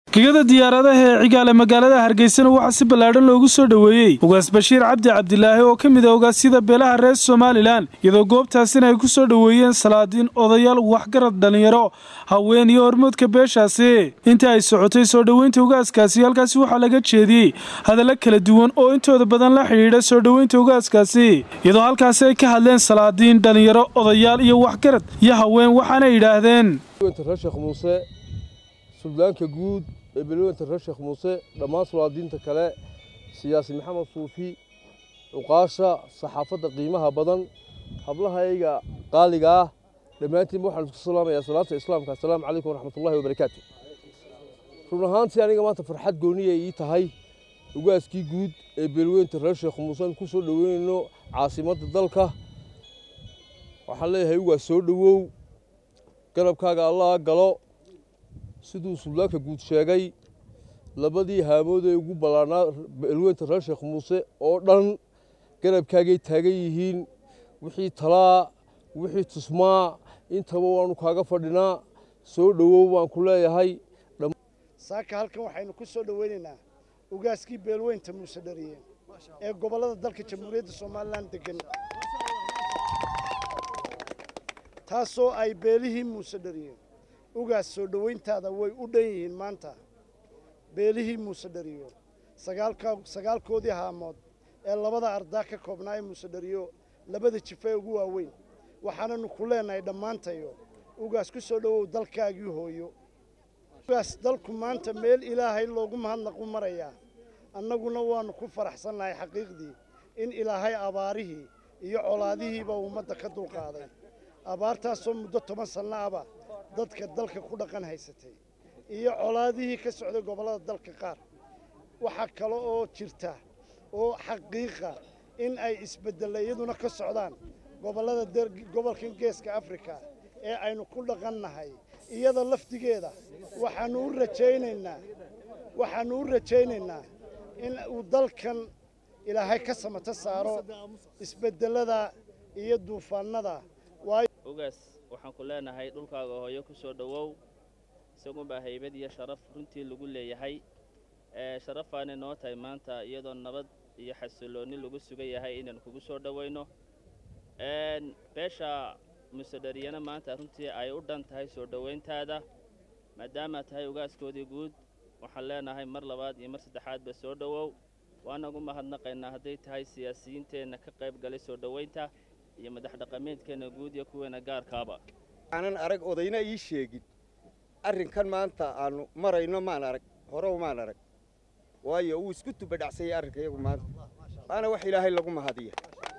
gegada diyaaradaha ee cigaale magaalada hargeysana waxaa si ballaadhan loogu soo dhoweeyey ugaas bashiir cabdi cabdilaahi oo ka mid a ogaasyada beelaha reer somalilan iyadoo goobtaasina ay ku soo dhoweeyeen salaadiin odayaal waxgarad dhallinyaro haween iyo hormoodka beeshaasi inta ay socotay soo dhoweynta ugaaskaasi halkaasi waxaa laga jeediyey hadallo kala duwan oo intooda badan la xidhiidha soo dhoweynta ugaaskaasi iyadoo halkaasi ay ka hadleen salaadiin dhallinyaro odayaal iyo waxgarad iyo haween waxaana yidhaahdeen suldaanka guud ee beelweynta reer sheekh muuse dhammaan sulaadiinta kale siyaasi maxamed suufi cuqaasha saxaafadda qiimaha badan hablahayga qaaliga ah dhammaantiinba waxaan isku salaamayaa salaanta islaamka assalaamu calaykum waraxmatullahi wabarakaatu run ahaantii aniga maanta farxad gooniya ii tahay ugaaskii guud ee beelweynta reer sheekh muuse aan ku soo dhoweynayno caasimadda dalka waxaan leeyahay ugaas soo dhowow garabkaaga allah galo siduu suldaanka guud sheegay labadii haamood ee ugu ballaarnaa beelweynta reer sheekh muuse oo dhan garabkaagay taagan yihiin wixii talaa wixii tusmaa intaba waanu kaaga fadhinaa soo dhowow baan ku leeyahay saaka halkan waxaynu ku soo dhoweynaynaa ugaaskii beelweynta muuse dhariye ee gobollada dalka jamhuuriyadda somalilan degan taasoo ay beelihii muuse dhariye ugaas soo dhoweyntaada way u dhan yihiin maanta beelihii muuse dhariyo sagaalkoodii haamood ee labada ardaa ka koobnaa ee muuse dhariyo labada jifa ee ugu waaweyn waxaananu ku leenahay dhammaantayo ugaas ku soo dhowow dalkaagii hooyo ugaas dalku maanta meel ilaahay loogu mahadnaqu marayaa annaguna waannu ku faraxsannahay xaqiiqdii in ilaahay abaarihii iyo colaadihiiba ummadda ka dulqaaday abaartaasoo muddo toban sanno aba dadka dalka ku dhaqan haysatay iyo colaadihii ka socday gobollada dalka qaar waxaa kale oo jirta oo xaqiiqa in ay isbeddella iyaduna ka socdaan gobollada gobolkan geeska afrika ee aynu ku dhaqannahay iyada lafdigeeda waxaannu u rajaynaynaa waxaannu u rajaynaynaa in uu dalkan ilaahay ka samato saaro isbeddellada iyo duufaannada ugaas waxaan ku leenahay dhulkaaga hooyo ku soo dhowow isagunbaa haybad iyo sharaf runtii lagu leeyahay sharafaanay noo tahay maanta iyadoo nabad iyo xasiloonni lagu sugan yahay inaan kugu soo dhowayno beesha musedhariyana maanta runtii ay u dhan tahay soo dhowayntaada maadaama tahay ugaaskoodii guud waxaan leenahay mar labaad iyo mar saddexaadba soo dhowow waanagu mahadnaqaynaa hadday tahay siyaasiyiinteenna ka qayb galay soo dhowaynta iyo madax dhaqameedkeenna guud iyo kuweena gaarkaaba aanan arag odayna ii sheegin arrinkan maanta aannu marayno maan arag horow maan arag waayo wuu isku tubadhacsanyay arrinka iyagu maanta waana wax ilaahay lagu mahadiya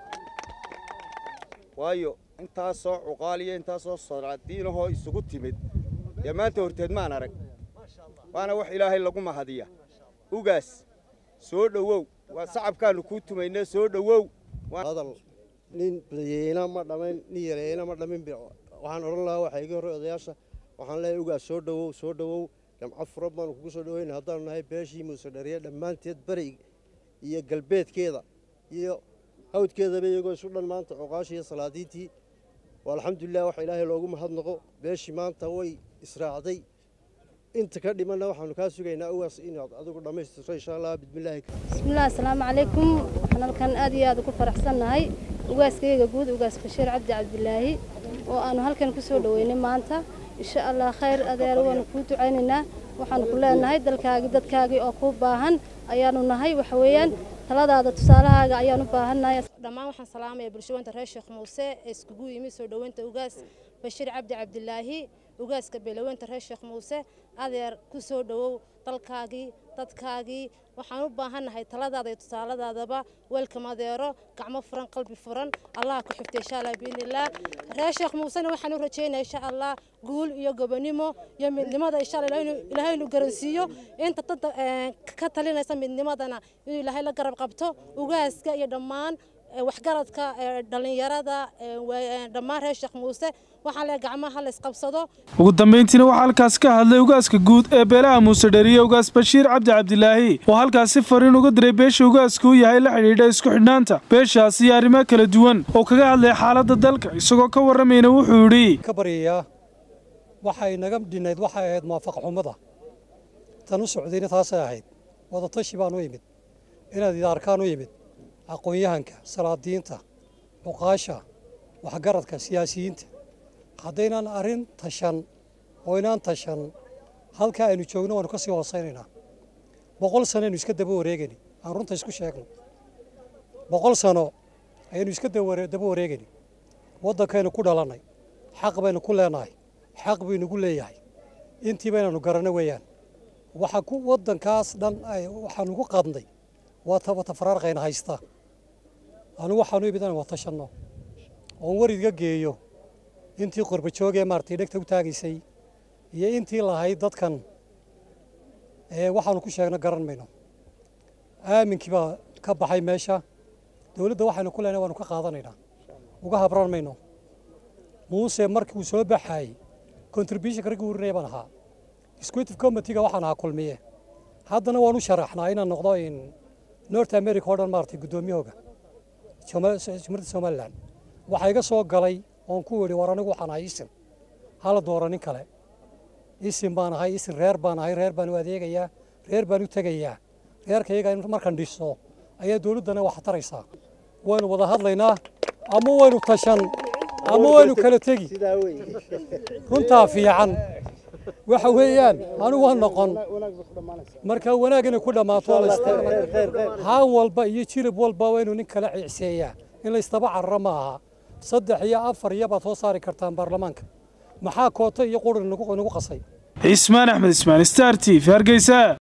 waayo intaasoo cuqaaliyo intaasoo solaadiinahoo isugu timid dee maanta horteed maan arag waana wax ilaahay lagu mahadiya ugaas soo dhowow waa sacabkaannu kuu tumaynee soo dhowow nin badiyeyna ma dhamayn nin yareeyna ma dhamin waxaan odhan lahaa waxaa iga horrey odayaasha waxaan leeyahay ugaas soo dhowow soo dhowow jamco fura baanu kugu soo dhoweyna haddaanu nahay beeshii muuse dhariye dhammaanteed beri iyo galbeedkeeda iyo hawdkeedaba iyagoo isu dhan maanta cuqaashii iyo salaadiintii waa alxamdulilah waxa ilaahay loogu mahadnaqo beeshii maanta way israacday inta ka dhimanna waxaanu kaa sugaynaa ugaas inaad adigu dhammaystirto insha allah bismillaahi bismillahi assalaamu calaykum waxaan halkan aad iyo aad ugu faraxsannahay ugaaskayga guud ugaas bashiir cabdi cabdilaahi oo aanu halkan ku soo dhoweynay maanta insha allah khayr adeer waanu kuu ducaynaynaa waxaanu ku leenahay dalkaagii dadkaagii oo kuu baahan ayaanu nahay waxa weeyaan taladaada tusaalahaaga ayaan u baahannahay dhammaan waxaan salaamaya bulshaweynta reer sheekh muuse ee iskugu yimid soo dhoweynta ugaas bashiir cabdi cabdilaahi ugaaska beelaweynta reer sheekh muuse adeer ku soo dhowow dalkaagii dadkaagii waxaan u baahannahay taladaada iyo tusaaladaadaba weelkam adeero gacmo furan qalbi furan allaha ku xifta insha allah biidnillaah reer sheekh muusena waxaan u rajaynaya insha allah guul iyo gobonimo iyo midnimada insha allah ilaahay inuu garansiiyo inta dada ka talinaysa midnimadana inuu ilaahay la garab qabto ugaaska iyo dhammaan waxgaradka dhallinyarada dhammaan reer sheekh muuse waxaan leeyahay gacmaha la isqabsado ugu dambayntiina waxaa halkaas ka hadlay ugaaska guud ee beelaha muuse dhariye ugaas bashiir cabdi cabdilaahi oo halkaasi fariin uga diray beesha ugaaska u yahay la xidhiidha isku xidhnaanta beeshaas iyo arrimo kala duwan oo kaga hadlay xaaladda dalka isagoo ka warramayna wuxuu yidhi ka baryayaa waxay naga dhinayd waxay ahayd muwaafaq xumada tan u socdayna taasay ahayd wadatashi baan u imid inaad idaarkaan u yimid aqoon-yahanka salaadiinta cuqaasha waxgaradka siyaasiyiinta haddaynan arrin tashan oo inaan tashan halkaa aynu joogno waanu ka sii hoosaynaynaa boqol sano aynu iska daba wareegani aan runta isku sheegno boqol sano ayaynu iska daba wareegani waddankaynu ku dhalannay xaq baynu ku leenahay xaq baynugu leeyahay intii baynanu garanno weeyaan waxa ku waddankaas dhan waxaanu ku qadnay waa tabata faraarqayna haysta anu waxaanu imid inaan watashanno oon waridga geeyo intii qorbajoogee maaratay dhegta u taagaysay iyo intii lahayd dadkan waxaanu ku sheegno garan mayno aaminkii baa ka baxay meesha dowladda waxaynu ku leenahay waanu ka qaadanaynaa uga habran mayno muuse markii uu soo baxaayey contributionka raggii urinaya baan ahaa executive committeega waxaan ahaa kulmiye haddana waan u sharaxnaa inaan noqdo in north america oo dhan maaragtay guddoomiyahooga jumhuuriyadda somalilan waxaa iga soo galay oon ku idhi war anigu waxaan ahay isim hala dooro nin kale isim baan ahay isim reer baan ahay reer baan u adeegayaa reer baan u tegayaa reerkayaga in markaan dhiso ayaa dowladdana wax taraysaa waynu wada hadlaynaa ama waynu tashan ama waynu kala tegi runtaa fiican waxa weeyaan anigu waa noqon marka wanaag inay ku dhammaato haan walba iyo jilib walba waa inuu nin kala ciicseeyaa in laystaba cararo ma aha saddex iyo afar iyo baad soo saari kartaan baarlamaanka maxaa kooto iyo quri nagu qasay cismaan axmed ismaan star t v hargeysa